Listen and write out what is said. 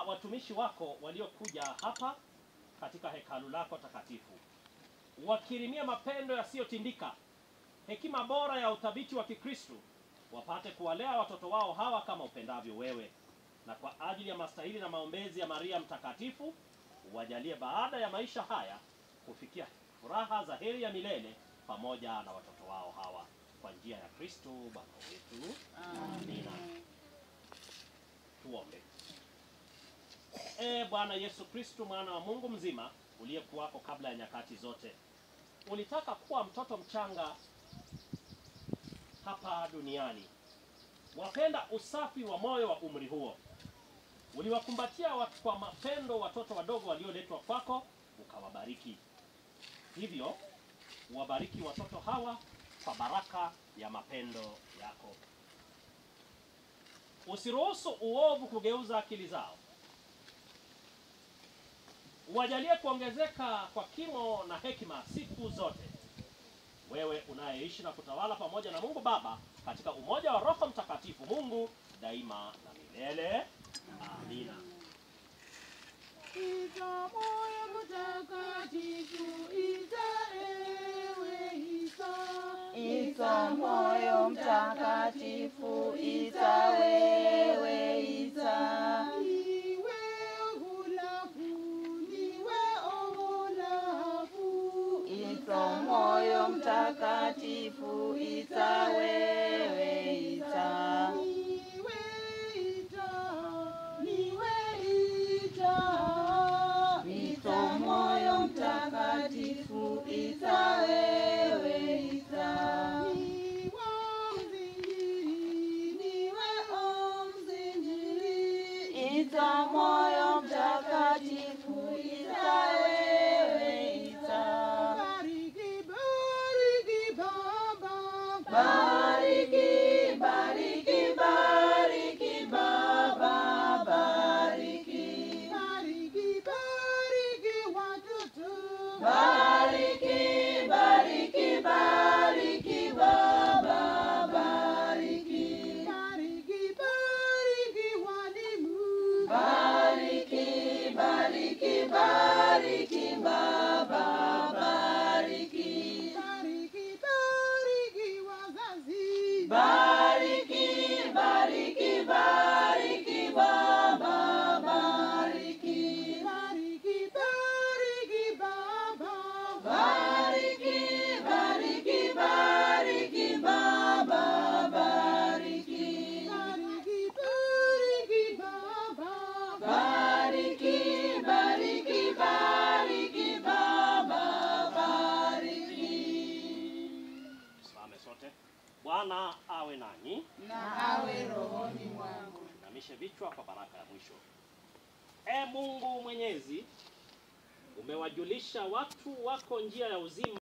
watumishi wako waliokuja hapa katika hekalu lako takatifu, wakirimia mapendo yasiyotindika, hekima bora ya uthabiti wa Kikristo, wapate kuwalea watoto wao hawa kama upendavyo wewe, na kwa ajili ya mastahili na maombezi ya Maria Mtakatifu, uwajalie baada ya maisha haya kufikia furaha za heri ya milele pamoja na watoto wao hawa, kwa njia ya Kristo Bwana wetu. Amina. Tuombe. E Bwana Yesu Kristo, mwana wa Mungu mzima, uliyekuwako kabla ya nyakati zote, ulitaka kuwa mtoto mchanga hapa duniani. Wapenda usafi wa moyo wa umri huo, uliwakumbatia watu kwa mapendo watoto wadogo walioletwa kwako, ukawabariki. Hivyo uwabariki watoto hawa kwa baraka ya mapendo yako. Usiruhusu uovu kugeuza akili zao, uwajalie kuongezeka kwa kimo na hekima siku zote, wewe unayeishi na kutawala pamoja na Mungu Baba katika umoja wa Roho Mtakatifu, Mungu daima na milele. Amina. Ita moyo mtakatifu, ita ewe Isa. Ita moyo mtakatifu, ita wewe ita. Niwe hulafu, niwe oholafu. Ita moyo mtakatifu, ita wewe ita. Niwe ita, niwe ita. Ita moyo mtakatifu, ita wewe ita. Niwe mzinjiri, niwe omzinjiri. Ita moyo mtakatifu, ita wewe ita. Bariki, bariki Baba. Bariki, bariki, bariki Baba, bariki. Bariki, bariki watoto. Bariki, bariki, bariki Baba, bariki. Bariki, bariki walimu. Bariki, bariki, bariki Baba, bariki. Bariki, bariki wazazi. Bariki, bariki, bariki Baba, bariki. Bariki, bariki Baba. Bariki, bariki, bariki Baba, bariki. Bariki, bariki Baba. Bariki, bariki, bariki Baba, bariki. Tusimame sote. Bwana awe nanyi. Na awe rohoni mwangu. Inamishe vichwa kwa baraka ya mwisho. E Mungu Mwenyezi, umewajulisha watu wako njia ya uzima